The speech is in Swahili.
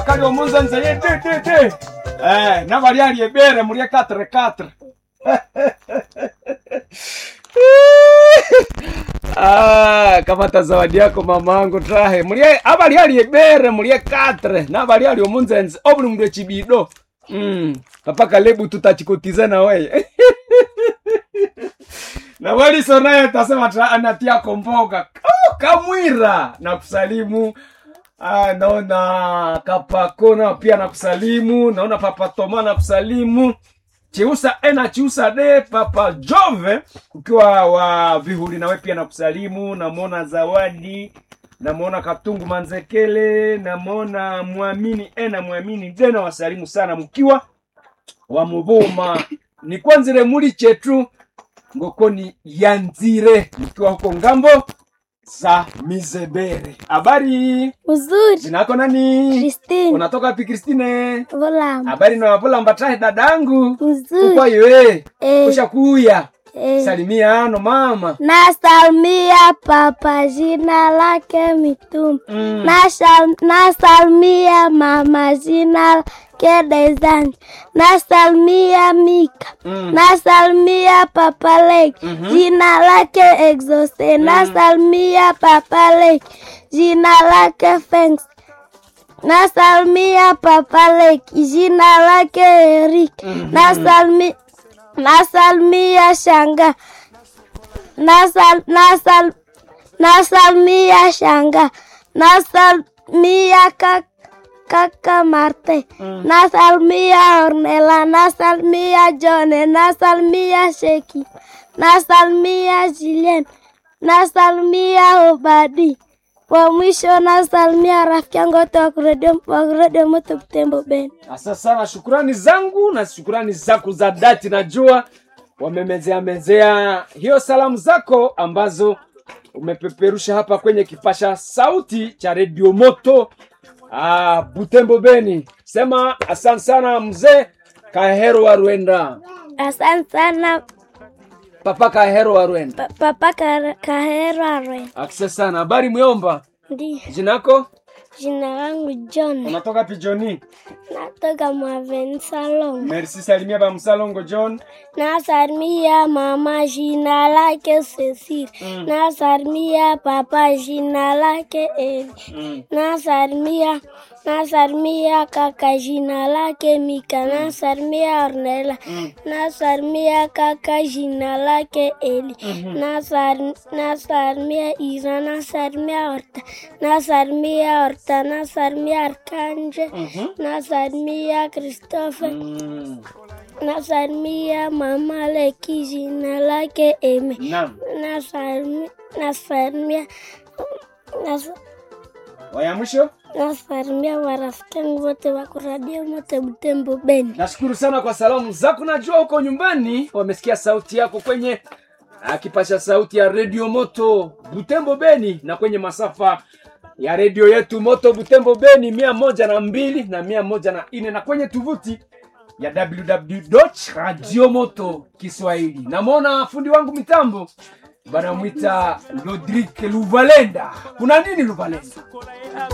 kali omunza nzeye te te te eh na bali ali ebere muri 4 4 Ah, kamata zawadi yako mamangu trahe mulie abali ali ebere mulie 4 na bali ali omunzenze obuli mundu echibido mm papa kalebu tutachikotiza na weye na waliso naye tasema tra- anatia komboga oh, kamwira na kusalimu ah, naona kapako na pia na kusalimu naona papa toma na kusalimu chiusa e na chiusa de papa jove ukiwa wa vihuli nawe pia na kusalimu namwona zawadi namwona katungu manzekele namwona mwamini e na mwamini de na wasalimu sana mkiwa wa muvuma ni kwanzire muli chetu ngokoni yanzire mkiwa huko ngambo za mizebere habari Uzuri. zinako nani Christine. unatoka wapi kristine Volam. habari nawapula tahe dadangu Uzuri. ukwayoe Eh, ushakuya eh. salimia ano mama Nasalimia papa jina lake mitume. mm. Nasal- Nasalimia mama jina lake Dezani. Nasalimia Mika. Mm. Nasalimia papa Lake jina lake Exose. Nasalimia papa Lake jina lake Fengs. Nasalimia papa Lake jina lake Eric. Nasalmi nasalimia shanga nasal nasal nasalimia shanga nasalimia kaka kaka Marte, nasalimia Ornella, nasalimia Jone, nasalimia Sheki, nasalimia Julien, nasalimia Obadi. Wa mwisho nasalimia rafiki yangu wote wa kuredio wa kuredio moto Butembo Ben. Asa sana, shukurani zangu na shukurani zako za dhati, najua wamemezea mezea hiyo salamu zako ambazo umepeperusha hapa kwenye kipasha sauti cha redio moto ah, Butembo Beni. Sema asante sana mzee Kahero wa Rwenda, Asante sana papa Kahero wa Rwenda, pa- papa Ka- Kahero Arwe. asante sana. Habari Myomba, Ndiyo, jinako jina langu John, unatoka Pijoni? natoka Mwaven Salon. Merci, salimia ba Msalongo John. Nasalimia mama jina lake Cecile. Nasalimia papa jina lake Eli. Mm. Nasalimia nasalimia kaka jina lake Mika. Nasalimia Ornella. Nasalimia kaka jina lake Eli. Nasar- Nasalimia Isa. Nasalimia Horta. Nasalimia Horta. Nasalimia Arkanje. Nasalimia Christophe. Mm. Nasalimia mama Leki jina lake Eme. Naam. Nasalimia nasalimia nas- Waya mwisho? nasalimia marafiki yangu wote wa kuradio mote Butembo Beni. Nashukuru sana kwa salamu zako. Najua huko nyumbani wamesikia sauti yako kwenye ah, kipasha sauti ya redio Moto Butembo Beni na kwenye masafa ya redio yetu Moto Butembo Beni mia moja na mbili na mia moja na nne na kwenye tovuti ya www.radio moto Kiswahili. Namwona fundi wangu mitambo banamwita Lodrik Luvalenda. Kuna nini Luvalenda?